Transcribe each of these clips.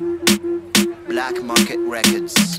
Black Market Records.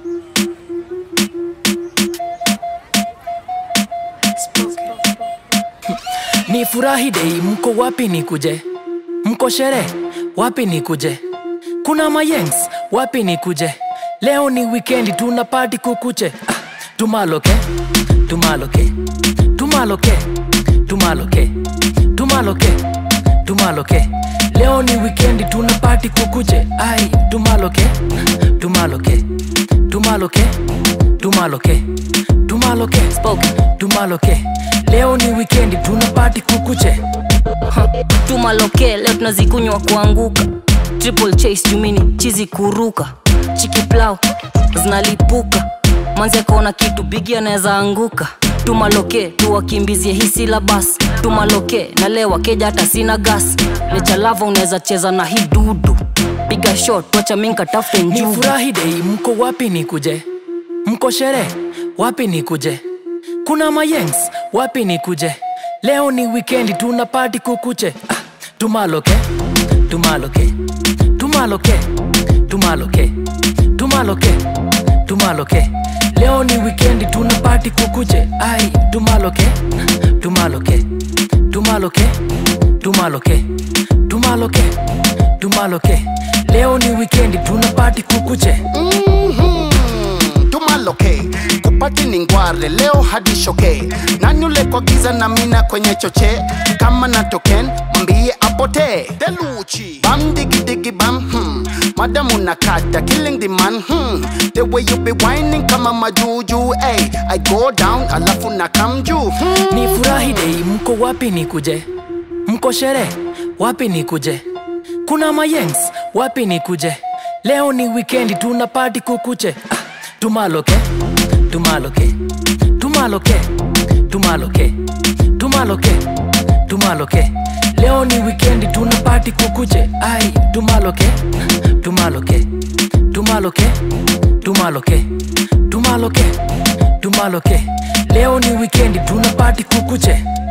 ni furahi dei mko wapi ni kuje mko shere wapi ni kuje kuna mayengs wapi ni kuje leo ni wikendi tuna pati kukuche ah, tumaloke tumaloke tumaloke tumaloke tumaloke tumaloke leo ni wikendi tuna pati kukuche ai tumaloke tumaloke tumaloke tumaloke tumaloke spoke tumaloke leo ni wikendi tuna pati kukuche tumaloke leo tunazikunywa kuanguka triple chase jumini chizi kuruka chiki plau zinalipuka manzi akaona kitu bigi anaweza anguka tumaloke tuwakimbizie hisi la basi tumaloke na leo wakeja hata sina gas lejalava unaweza cheza na hii dudu piga shot wacha minka tafute ni njugu furahi dei mko wapi ni kuje mko shere wapi ni kuje kuna mayengs wapi ni kuje leo ni wikendi tuna pati kukuche ah, tumaloke tumaloke tumaloke tumaloke tumaloke tumaloke leo ni wikendi tuna pati kukuche ai tumaloke tumaloke tumaloke tumaloke tumaloke tumaloke leo ni wikendi tuna pati kukuche tumaloke kupati ni ngware leo hadi shoke nani ule kwa giza na mina kwenye choche kama na token mwambie apotee deluchi bam digi digi bam hmm. madamu nakata killing the man hmm. the way you be whining kama majuju hey, i go down alafu na come juu hmm. ni furahi dei mko wapi ni kuje mko shere wapi ni kuje kuna mayengs wapi ni kuje leo ni wikendi tuna pati kukuche ah, tumaloke tumaloke tumaloke tumaloke tumaloke tumaloke leo ni wikendi tuna pati kukuche ai tumaloke tumaloke tumaloke tumaloke tumaloke tumaloke leo ni wikendi tuna pati kukuche